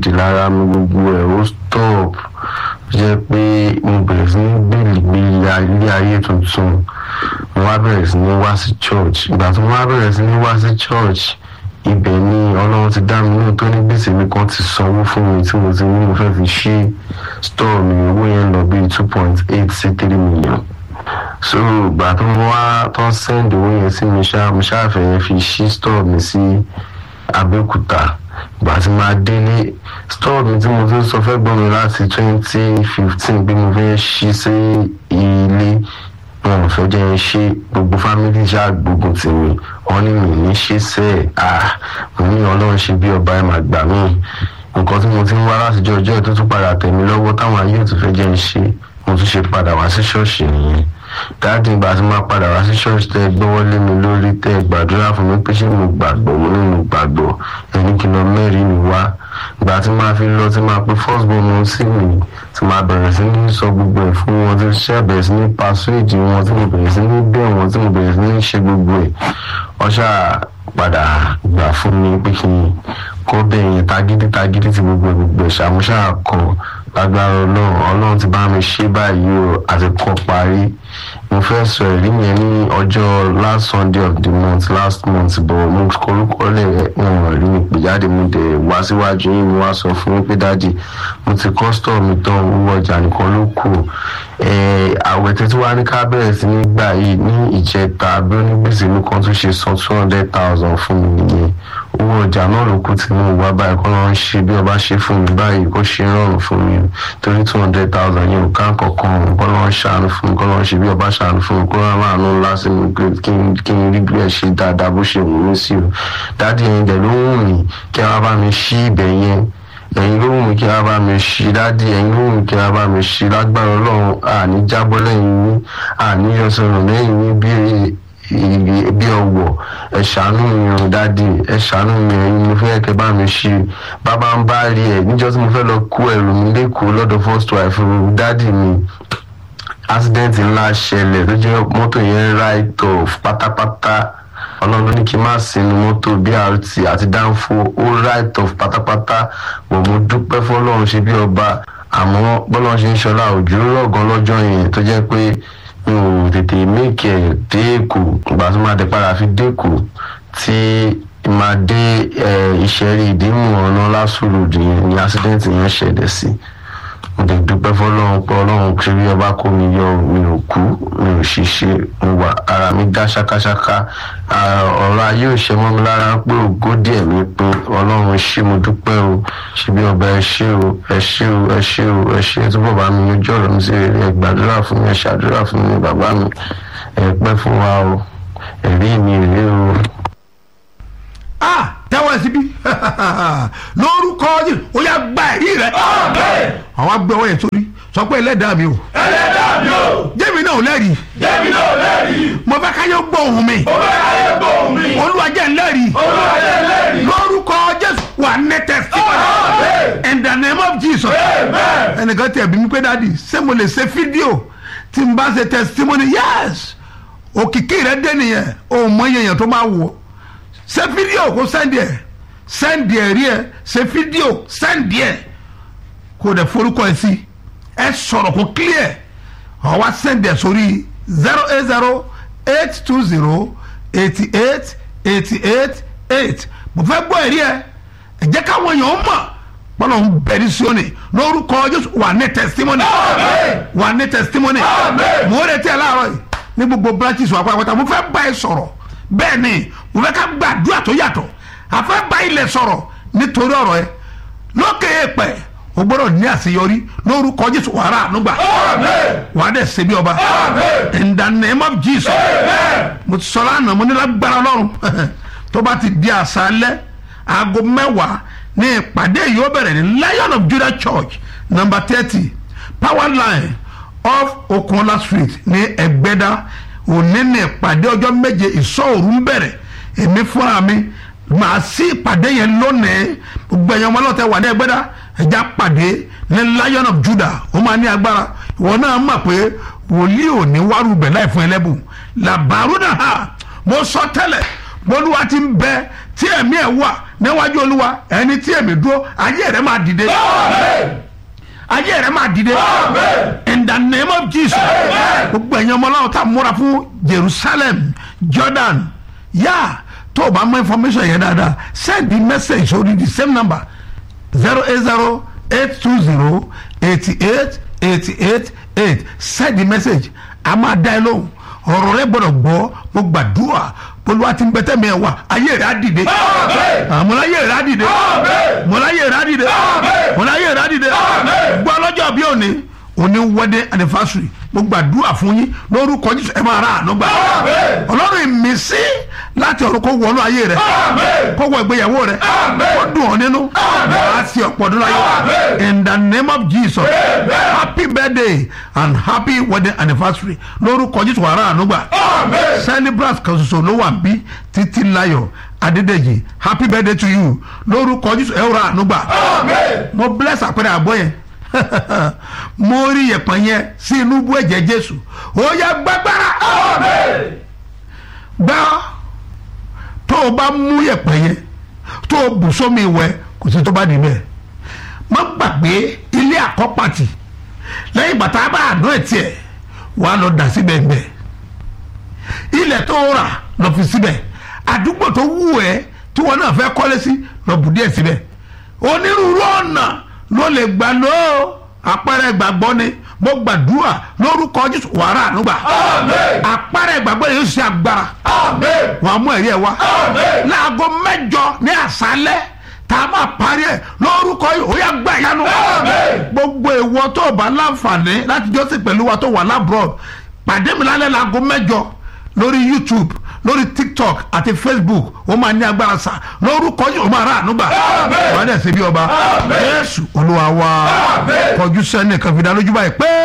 di lára mi gbogbo ẹ̀ ó stop jẹ́ pé mo bẹ̀rẹ̀ sí ní gbèlè gbé ilé ayé tuntun mo wá bẹ̀rẹ̀ sí ní wá sí church ìgbà tí mo wá bẹ̀rẹ̀ sí ní wá sí church ibẹ̀ ni ọlọ́run ti dá mi náà tó ní gbèsè mi kan ti sanwó fún mi tí mo ti ní mo fẹ́ fi ṣí store mi owó yẹn lọ bíi two point eight sí three million so ìgbà tó mo wá tó send owó yẹn sí mi ṣá mo ṣáà fẹ́ fi ṣí store mi sí abẹ́òkúta ìgbà tí máa délé store mi tí mo ti ń sọ fẹ́ gbọ́ mi láti twenty fifteen bí mo fẹ́ ṣí sí ilé wọn ò fẹ́ jẹ́ ń ṣe gbogbo fámìlì ṣáà gbógun tì mí wọn ní mi ní ṣe sẹ́ ẹ̀ à mo ní ọlọ́run ṣe bí ọba ẹ̀ máa gbà mí nǹkan tí mo ti ń wá látijọ́ ọjọ́ ẹ̀ tó tún padà tẹ̀ mí lọ́wọ́ táwọn ayé ò tún fẹ́ jẹ́ ń ṣe mo tún ṣe padà wá sí ṣọ́ọ̀ṣì nìyẹn dáàdì ìgbà tí máa padà wá sí ṣọ́ọ̀ṣì tẹ́ ẹ gbọ́wọ́ lé mi lórí tẹ́ ẹ gbàdúrà fún mi pé ṣé mo gbàgbọ́ mo ní mo gbàgbọ́ ẹni kìlọ̀ mẹ́rin mi wá ìgbà tí máa fi lọ tí máa pe first born wọn sí mi tí máa bẹ̀rẹ̀ sí ní sọ gbogbo ẹ̀ fún wọn tí ṣe bẹ̀rẹ̀ sí ní pàṣẹ́jì wọn tí mo bẹ̀rẹ̀ sí ní bẹ̀ wọn tí mo bẹ̀rẹ̀ sí ní ṣe gbogbo ẹ̀ ọṣà padà gbà fún mi pé kí n kó bẹ̀yẹn tagídí tagídí ti gbogbo ẹ̀ gbogbo ẹ̀ ṣàmúṣà kan lágbára ọlọ́run ọlọ́run ti bá mi ṣe báyìí o àti kọ́ parí mo fẹ́ sọ ẹ̀rí yẹn ní ọjọ́ last sunday of the month last month bọ̀ mo korúkọ lẹ̀ wọn rí mi pè jáde mo dẹ̀ wá síwájú yín mo wá sọ fún mi pé dáàdì mo ti kọ́sítọ̀ mi tán owó ọjà nìkan ló kù àwẹ̀ tẹ́tí wá ní ká bẹ̀rẹ̀ sí ní gbà yìí ní ìjẹta bí onígbèsè mi kan tún ṣe san two hundred thousand fún mi nìyẹn owó ọjà náà ló kù tí mo wá báyìí kọ́ ló ń ṣe bí ọba ṣe fún mi báyìí kó ṣe rọrùn fún mi torí two hundred thousand yẹn ò ká kankan kọ́ ló ń ṣàánú fún mi kọ́ ló ń ṣe bí ọba ṣàánú fún mi kó rán láàánú ńlá sí mi kí n rí bí ẹ ṣe dáadáa bó ṣe wù mí sí o dáàdi ẹ̀yin dẹ̀ ló wù mí kí wọ́n bá mi ṣí ibẹ̀ yẹn ẹ̀yin ló wù mí kí wọ́n bá mi ṣí dáàdi ẹ̀yin ló wù mí kí wọ́n bá mi ṣí lágbára ọlọ́run àní jábọ́ lẹ́yìn yín àní yọsọ̀rọ̀ lẹ́yìn yín bí bí ọwọ ẹ ṣàánú mi o dáàdi ẹ ṣàánú mi ẹyin mo fẹ́ kẹ́ bá mi ṣe bàbá ń bá rí ẹ níjọ́ tí mo fẹ́ lọ kó ẹrù mi lẹ́kọ̀ọ́ lọ́dọ̀ first wife dáàdi mi accident ńlá ṣẹlẹ̀ tó jẹ́ mọ́tò yẹn right off pátápátá ọlọ́run ní kí n má sinú mọ́tò brt àti dánfó ó right off pátápátá wọ́n mo dúpẹ́ fọlọ́run ṣe bí ọba àmọ́ bọ́lọ́run ṣe ń ṣọlá òjò rọ̀gán lọ́jọ́ yẹn tó jẹ́ pé mi ò tètè méèkì ẹ̀ dé èkó ìgbà tó máa dé padà fi dé èkó tí máa dé ìṣẹ́rí ìdímù ọ̀nà lásùrùdì yẹn ní accident yẹn ṣẹlẹ̀ sí mo lè dúpẹ́ fọlọ́run pé ọlọ́run ṣe bí ọba kó mi yọ mi ò kú mi ò ṣiṣẹ́ mo wà ara mi dá ṣákáṣáká ọ̀rọ̀ ayé ò ṣe mọ́ mi lára pé ògo díẹ̀ mi pé ọlọ́run ṣé mo dúpẹ́ o ṣe bí ọba ẹ ṣé o ẹ ṣé o ẹ ṣé o ẹ ṣé túbọ̀ bá mi yanjú ọ̀rọ̀ mi sí rere ẹ gbàdúrà fún mi ẹ ṣàdúrà fún mi bàbá mi ẹ pẹ́ fún wa o ẹ̀rí mi rèé o. ah tẹ́wọ́ ẹ síbí lórúkọ yìí ó yà gba ẹ̀rí rẹ. àwọn agbẹ́ ọwọ́ yẹn sórí sọ pé ẹlẹ́dàá mi o. ẹlẹ́dàá mi o. jẹ́mi náà ò lẹ́rìí. jẹ́mi náà ò lẹ́rìí. mo fẹ́ káyọ̀ gbọ́ ohùn mi. mo fẹ́ káyọ̀ gbọ́ ohùn mi. olúwa jẹ́ n lẹ́rìí. olúwa jẹ́ n lẹ́rìí. lórúkọ jésù wà ní testimony. Amen. in the name of jesus. Amen. ẹnìkan tẹ̀ bí mi pé dáàdi ṣé mo lè ṣe fídíò tí n bá ṣe testimony yes òkìkí rẹ dé nìyẹn o mọ iye èèyàn tó máa wò ṣe fídíò kó sẹ́ndì ẹ̀ sẹ́ndì ẹ̀ rí ẹ̀ ṣe fídíò sẹ́ndì ẹ̀ kó dẹ̀ forúkọ ẹ̀ sí ẹ̀ sọ̀rọ̀ kó clear ọ̀ wá sẹ́ndì ẹ̀ sórí zero eight zero eight two zero eighty eight eighty eight eight mo fẹ́ gbọ́ ẹ̀rí ẹ̀ ẹ̀ jẹ́ káwọn èèyàn mọ̀ bọ́lá ń bẹ̀rẹ̀ sí òní lórúkọ jésù wà ní testimony Amen. wà ní testimony Amen. mo retí ẹ láàárọ̀ yìí ní gbogbo branches wà pátápátá mo fẹ́ bá ẹ sọ̀rọ̀ bẹ́ẹ̀ ni mo fẹ́ ká gbàdúrà tó yàtọ̀ àfẹ́ bá ilẹ̀ sọ̀rọ̀ nítorí ọ̀rọ̀ ẹ lókè èèpẹ̀ o gbọ́dọ̀ ní àṣeyọrí lórúkọ jésù wàrà ànúgbà Amen. wà á dẹ̀ ṣe bí ọba Amen. in the name of jesus Amen. mo ti sọ lánàá mo ní lágbára ọlọ́run tó bá ti di àṣálẹ́ aago mẹ́wàá ní ìpàdé yìí ó bẹ̀rẹ̀ ní lion of judah church number thirty power line off okunola street ní ẹgbẹ́dá òní ní ìpàdé ọjọ́ méje ìsọ̀rù ń bẹ̀rẹ̀ èmi fúnra mi màá sí ìpàdé yẹn lónìí gbogbo ẹ̀yàn ọmọlọ́tẹ̀ wà ní ẹgbẹ́dá ẹ̀já pàdé ní lion of judah ó máa ní agbára ìwọ náà mọ̀ pé wòlíì ò ní wárú bẹ̀ láì fún ẹlẹ́bùn làbàrú náà ha mo sọ tẹ́lẹ̀ bolúwa ti ń bẹ tí ẹ̀mí ẹ̀ wà níwájú olúwa ẹni tí èmi dúró ayé rẹ máa dìde ayé rẹ máa dìde in the name of jesus gbogbo ẹ̀yin ọmọ ọlọ́run tá a múra fún jerusalem jordan yá tó o bá mọ information yẹn dáadáa send the message sórí the same number zero eight zero eight two zero eighty eight eighty eight eight send the message a máa dá ẹ lóhùn ọ̀rọ̀ rẹ gbọ́dọ̀ gbọ́ mo gbàdúrà olúwa ti ń bẹ tẹ́mi ẹ̀ wá ayé rẹ̀ á dìde àmúláyé rẹ̀ á dìde mọ̀láyé rẹ̀ á dìde mọ̀láyé rẹ̀ á dìde gbọ́ lọ́jọ́ bí òní òní wedding anniversary mo gbàdúrà fún yín lórúkọ jésù ẹ máa ra àánú gbà ọlọ́run ìmísí láti ọ̀run kó wọnú ayé rẹ kó wọ ìgbéyàwó rẹ kó dùn ọ́ nínú wàá sí ọ̀pọ̀ ọdún láyé in the name of jesus happy birthday and happy wedding anniversary lórúkọ jésù wàá ra àánú gbà celebrate kan ṣoṣo ló wà bí títí láyọ̀ adédèjì happy birthday to you lórúkọ jésù ẹ ra àánú gbà mo bless àpẹẹrẹ àbọ̀ yẹn mo rí yẹ̀pẹ̀ yẹn sí inú bú ẹ̀jẹ̀ jésù ó yẹ gbàgbára gbá tó o bá mú yẹ̀pẹ̀ yẹn tó o bù sómi ìwẹ̀ kò sí tó bá níbẹ̀ má gbàgbé ilé àkọ́pàtì lẹ́yìn bàtà bá àná ẹ̀ tiẹ̀ wàá lọ dà síbẹ̀ bẹ̀ ilẹ̀ tó rà lọ fi síbẹ̀ àdúgbò tó wù ẹ́ tí wọn náà fẹ́ kọ́lé sí lọ bù díẹ̀ síbẹ̀ onírúurú ọ̀nà ló lè gbà lọ àpẹẹrẹ ìgbàgbọ́ ni mo gbàdúrà lórúkọ jésù wàrà ànúgbà àpẹẹrẹ ìgbàgbọ́ yẹn yóò ṣe agbára wàá mú ẹ̀rí ẹ̀ wá láago mẹ́jọ ní àṣálẹ́ tá a máa parí ẹ̀ lórúkọ yìí ó yà gbà yánu gbogbo ìwọ tó o bá láǹfààní láti jọ́sìn pẹ̀lú wa tó wà lábúrò pàdé mi lálẹ́ láago mẹ́jọ lórí youtube lórí tiktok àti facebook ó máa ní agbára sa lórúkọ yìí ó máa rà ànúgbà wàá dẹ̀ ṣe bí ọba jésù olúwa wa kọjú sẹ́ni kan fi dá lójú báyìí pé.